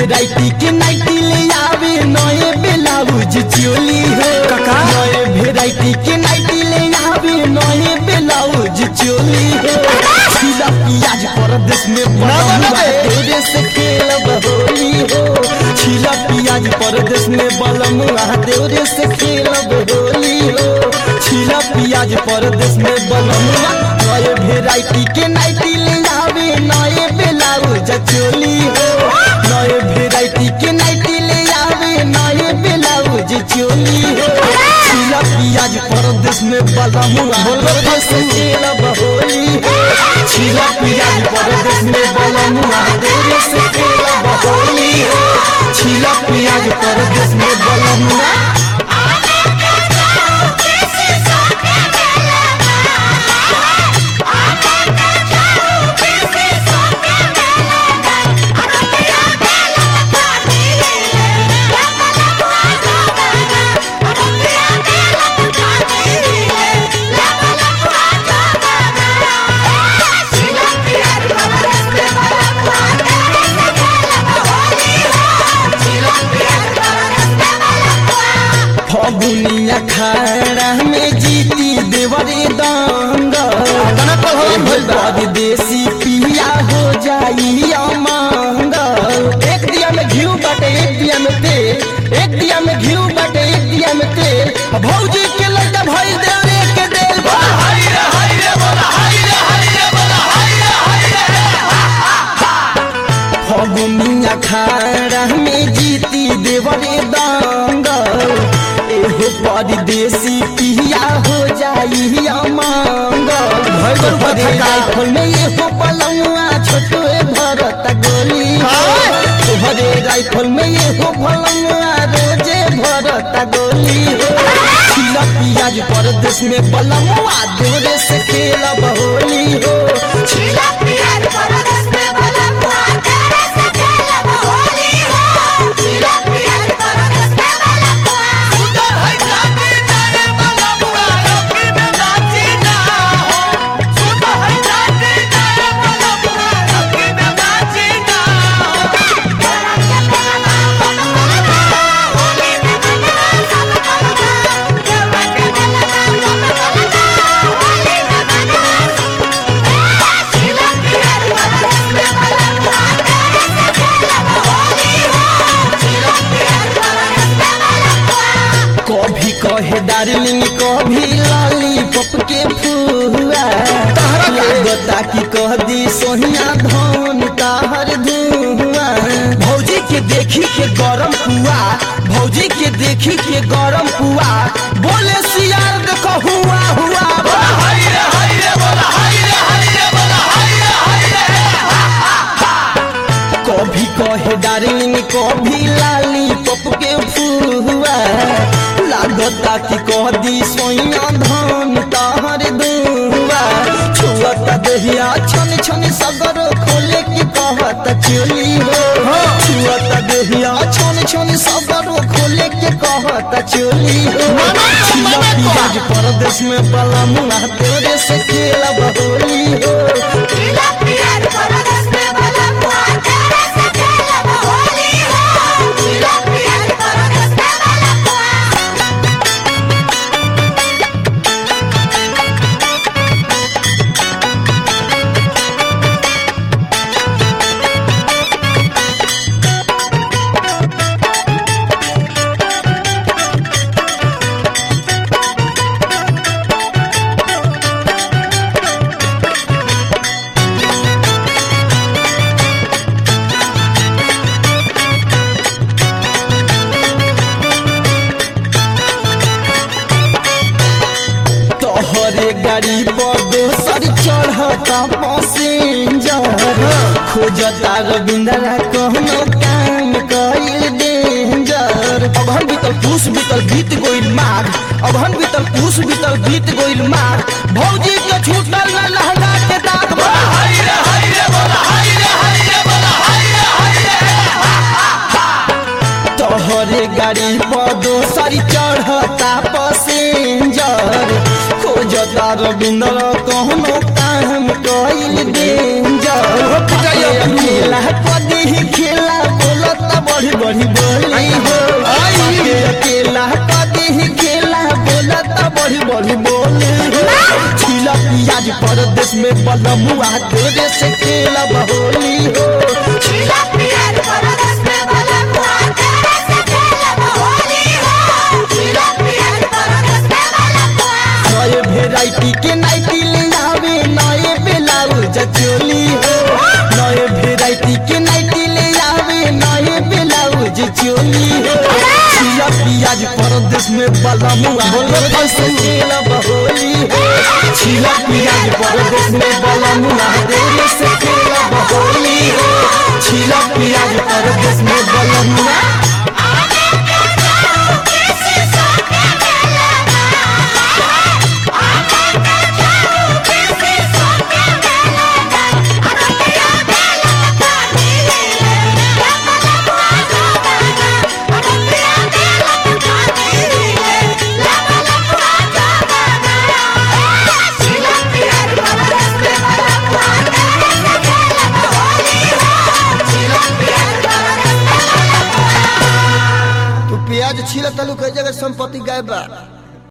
Variety के nightie ले आवे नए ब्लाउज चोली हो काका? नए भेराइटी के नाइटी ले आवे नए ब्लाउज चोली हो खिला पियाज परदेश में ना, ना, ना, बलमुआ बे। तेरे से खेलब होली हो खिला पियाज परदेश में बलमुआ तेरे से खेलब होली हो खिला पियाज परदेश में बलमुआ नए भेराइटी के नाइटी ले आवे नए ब्लाउज चोली हो नए भेराइटी के नाइटी ले आवे नए ब्लाउज चोली हो खिला पियाज परदेश में बलमुआ परदेश से खेलब होली हो खिला पियाज परदेश में बलमुआ तेरे से खेलब होली हो खिला पियाज परदेश में बलमुआ फगुनिया खाड़ा में जीती देवरे दंग तना पहलवान भइल बा। देसी पिया हो जाई अमंग एक दिया में घी बाटे एक दिया में तेल एक दिया में घी बाटे एक दिया में तेल भौजी के लड़का भाई देवरे के देल फगुनिया खाड़ा में जीती देवरे दंग एहो परदेसी पिया हो जाई अमंग भइल बा भरे कथा का। राइफल में एहो पलंगवा छोटो भरत गोली हाँ। भरे राइफल में एहो पलंगवा रोजे भरत गोली खिला पियाज परदेश में बलमवा देवरे से खेलब होली हो खिला पियाज परदेश में बलमुआ तेरे से खेलब होली हो खिला पियाज परदेश में बलमुआ सुंदर है जाति जाने वाला बुआ रोकी में नाची ना हो सुंदर है जाति जाने वाला बुआ रोकी में नाची ना हो कभी कहे डार्लिंग कभी लॉलीपॉप के फुआ लागता कि कह दी सोहिया धन ताहर धुआ भौजी के देखी के गरम हुआ भौजी के देखी के गरम हुआ बोले सियार देखो हुआ हुआ हाय रे हाय रे बोला हाय रे हाय रे बोला हाय रे हाय रे कभी कहे डार्लिंग कभी लालीपॉप के फुआ लागता कि कह दी सोइया धन ताहर दुआ छुअत दहिया छन छन सगर खोले के कहत चोली हो छुअत दहिया छन छन सगर खोले के कहत चोली हो छिला पियाज परदेश में बला मुना तेरे से खेलब होली हो खिला पियाज परदेश में बलमुआ तेरे से खेलब होली हो खिला पियाज परदेश में बलमुआ तोहरे गाड़ी पर दोसर चढ़ता पैसेंजर खोजता रविंद्रा कहनो काम कइल डेंजर अब हम बीतल पूस बीतल बीत गोइल मार अब हम बीतल पूस बीतल बीत गोइल मार भौजी के छूटल न लहंगा के दाग बा हाय रे हाय रे बोला हाय रे हाय रे बोला हाय रे हाय रे तोहरे गाड़ी पर दोसर चढ़ता पैसेंजर खोजता रविंद्र कहनो काम कइल डेंजर पिटाइया खेला कदी खेला बोलत पियाज परदेश में बलमुआ तेरे से खेलब होली हो छिला पियाज परदेश में बलमुआ तेरे से खेलब होली हो छिला पियाज परदेश में बलमुआ नए वेराइटी के नाइटी ले आवे नए ब्लाउज चोली हो नए वेराइटी के नाइटी ले आवे नए ब्लाउज चोली हो छिया पियाज परदेश में बलमुआ तेरे से खेलब होली हो छिया पियाज परदेश में बलमुआ तेरे से खेलब होली हो छिया पियाज परदेश में बलमुआ आगे के जाओ किसी सोके मिलेगा आगे के जाओ किसी सोके मिलेगा अरतिया मिलेगा नीले ले बलमुआ जोगाना अरतिया मिलेगा नीले ले बलमुआ जोगाना छिला पियाज परदेश में बलमुआ तेरे से खेलब होली हो छिला पियाज परदेश में बलमुआ तू प्याज छील तलू कई जगह संपत्ति गायब बा